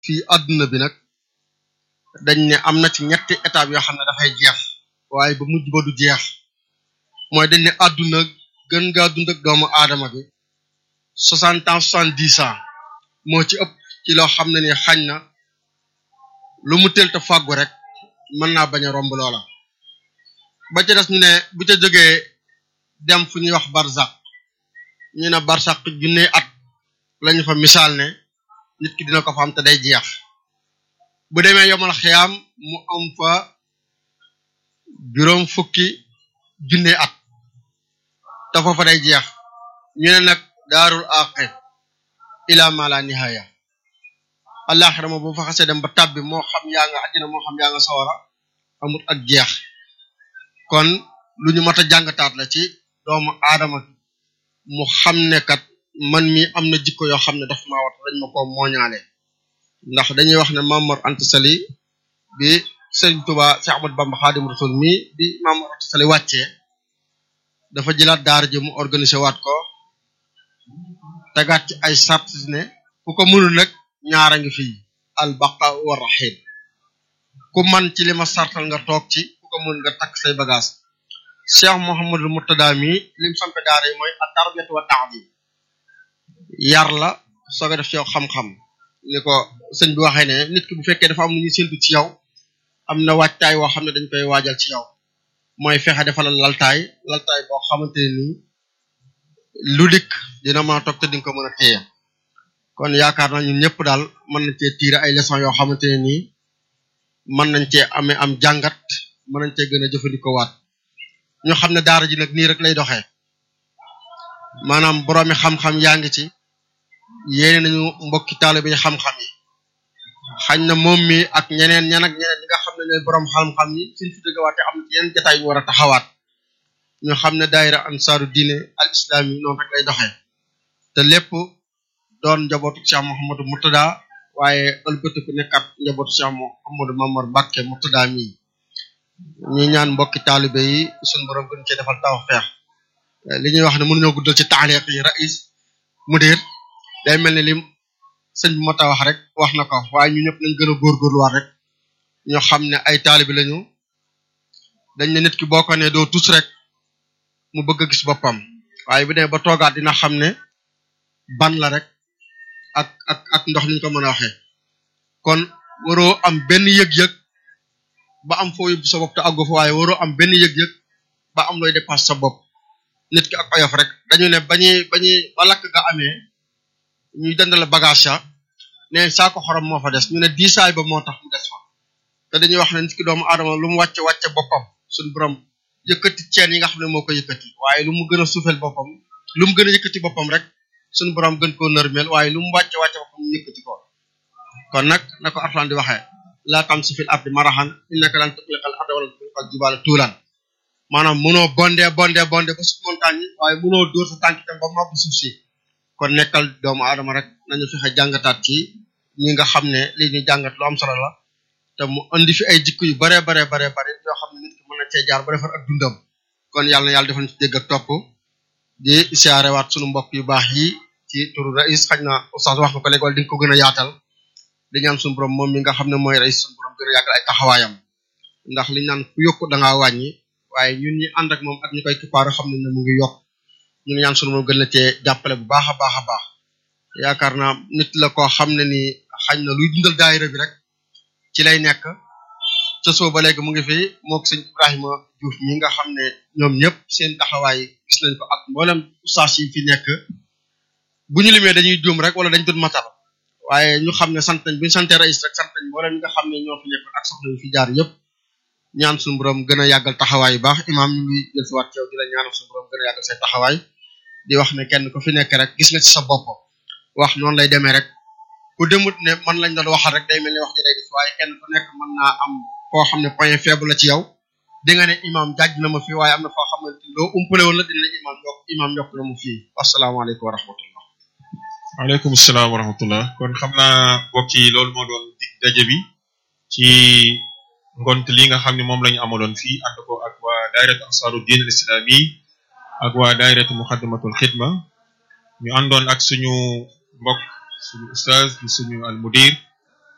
fii àdduna bi nag dañ ne am na ci ñetti étape yoo xam ne dafay jeex waaye ba mujj ba du jeex mooy dañ ne àdduna gën ngaa dund ak doomu aadama bi soixante ans soixante dix ans moo ci ëpp ci loo xam ne ni xañ na lu mu teel te fàggu rek mën naa bañ a romb loola ba ca des ñu ne bu ca jógee dem fu ñuy wax barzak ñu ne barzak junne at lañu fa misaal ne nit ki dina ko fa am te day jeex bu demee yomal xiyaam mu am fa juróom fukki junne at te foofa day jeex ñu ne nag daarul aqi ila ma la nihaya alaxira moom bu fa xasee dem ba tàbbi moo xam yaa nga àddina moo xam yaa nga sawara amut ak jeex kon lu ñu mat a jàngataat la ci doomu aadama mu xam ne kat man mi am na jikko yoo xam ne daf maa wat dañ ma ko mooñaale ndax dañuy wax ne Mamor Anta Sali bi Sëriñ Tuba Cheikh Ahmad Bamba Xaadim Rasul mi bi Mamor Anta Sali wàccee dafa jëlaat daara ji mu organisé waat ko tegaat ci ay sart ne ku ko mënul nag ñaara ngi fii al baqa wa rahim ku man ci li ma sartal nga toog ci ku ko mën nga takk say bagage Cheikh Mouhamadul Murtada mi lim sampe daara yi mooy a tarbiyat wa ta'lim yar la soog a def ci yow xam-xam ni ko sëñ bi waxee ne nit ki bu fekkee dafa am lu ñuy séntu ci yow am na waajtaay woo xam ne dañ koy waajal ci yow mooy fexe defalal laltaay laltaay boo xamante ne nii lu dikk dina mën a toog te dinga ko mën a téye kon yaakaar naa ñun ñëpp daal mën nañ cee tiire ay leçons yoo xamante ne nii mën nañ cee amee am jàngat mën nañ cee gën a jëfandikoo waat ñu xam ne daara ji nag nii rek lay doxee maanaam boroomi xam-xam yaa ngi ci yéene nañu mbokki taalibe yi xam-xam yi xañ na moom mi ak ñeneen ñan ak ñeneen ñi nga xam ne ñooy boroom xam-xam yi suñ fi dëggawaate am ci yeneen jataay yu war a taxawaat ñu xam ne daayira ansaaru diine al islam yi noonu rek lay doxee te lépp doon njabootu Cheikh Mouhamadou Murtada waaye ëlbatiku nekkat njabootu Cheikh Mouhamadou Mamar Bakke Murtada mi ñi ñaan mbokki taalibe yi suñ borom gën cee defal tawfeex li ñuy wax ne mënuñoo guddal ci taaliq yi rais mudir day mel ni lim sëñ bi mota wax rek wax na ko waaye ñu ñëpp nañ gën a góorgóorluwaat rek ñoo xam ne ay taalibe lañu dañ ne nit ki boo ko ne doo tus rek mu bëgg a gis boppam waaye bu dee ba toogaat dina xam ne ban la rek ak ak ak ndox niñ ko mën a waxee kon waroo am benn yëg-yëg ba am foo yóbbu sa bopp te àggu fa waaye waroo am benn yëg-yëg ba am looy dépasse sa bopp nit ki ak oyof rek dañu ne bañuy bañuy ba lakk nga amee ñuy dendale bagage ya ne saako xorom moo fa des ñu ne diisaay ba moo tax mu des fa te dañuy wax ne nit ki doomu aadama lu mu wàcce wàcce boppam suñ borom yëkkati ceen yi nga xam ne moo ko yëkkati waaye lu mu gën a suufel boppam lu mu gën a yëkkati boppam rek suñ borom gën koo nërmel waaye lu mu wàcce wàcce boppam mu yëkkati ko kon nag na ko Alxuraan di waxee laa tamsi fil ardi marahan innaka lan tuxliqal arda wala tuxliqal jibaala tuulan maanaam mënoo bonde bonde bonde ba suuf montagne yi waaye mënoo dóor sa tànk itam ba mabbu suuf si kon nekkal doomu aadama rek nañu fexe jàngataat ci ñi nga xam ne lii ñu jàngat lu am solo la te mu andi fi ay jikko yu bare bare bare bare yoo xam ne nit ki mën na cee jaar ba defar ak dundam kon yàlla na yàlla defal ci dégg ak topp di siyaarewaat sunu mbokk yu baax yi ci turu rais xaj na oustaz wax nga ko léegi wala di nga ko gën a yaatal di ñaan sunu borom moom mi nga xam ne mooy rais sunu borom gën a yàggal ay taxawaayam ndax li naan ku yokku da ngaa wàññi waaye ñun ñi ànd ak moom ak ñu koy kippaaru xam ne ne mu ngi yokk ñu ngi ñaan sunu moom gën la cee jàppale bu baax a baax a baax yaakaar naa nit la koo xam ne ni xañ na luy dundal daayira bi rek ci lay nekk ca soo ba léegi mu ngi fi mook sëñ Ibrahima Diouf ñi nga xam ne ñoom ñëpp seen taxawaay gis nañ ko ak mboolem ustaas yi fi nekk bu ñu limee dañuy juum rek wala dañ doon matal waaye ñu xam ne sant nañ bu ñu santee rais rek sant nañ mboolem ñi nga xam ne ñoo fi nekk ak soxna yu fi jaar yëpp ñaan suñu borom gën a yàggal taxawaay yu baax imaam ñu ngi jël si waat ci yow di la ñaanal suñu borom gën a yàggal say taxawaay di wax ne kenn ku fi nekk rek gis nga ci sa bopp wax noonu lay demee rek ku demut ne man lañ doon waxal rek day mel ni wax ji day def waaye kenn ku nekk mën naa am foo xam ne point faible la ci yow di nga ne imaam jàjj na ma fii waaye am na foo xamante loo umpale woon la dina la imaam yokk imaam yokk na mu fii wasalaamaaleykum wa rahmatullah waaleykum salaam wa rahmatullah kon xam naa mbokk yi loolu moo doon dig daje bi ci ngont li nga xam ne moom la ñu amaloon fii ànd ko ak waa daayiratu ansaaru diin al islami ak waa daayiratu muxaddamatul xidma ñu àndoon ak suñu mbokk suñu ustaaz suñu al mudir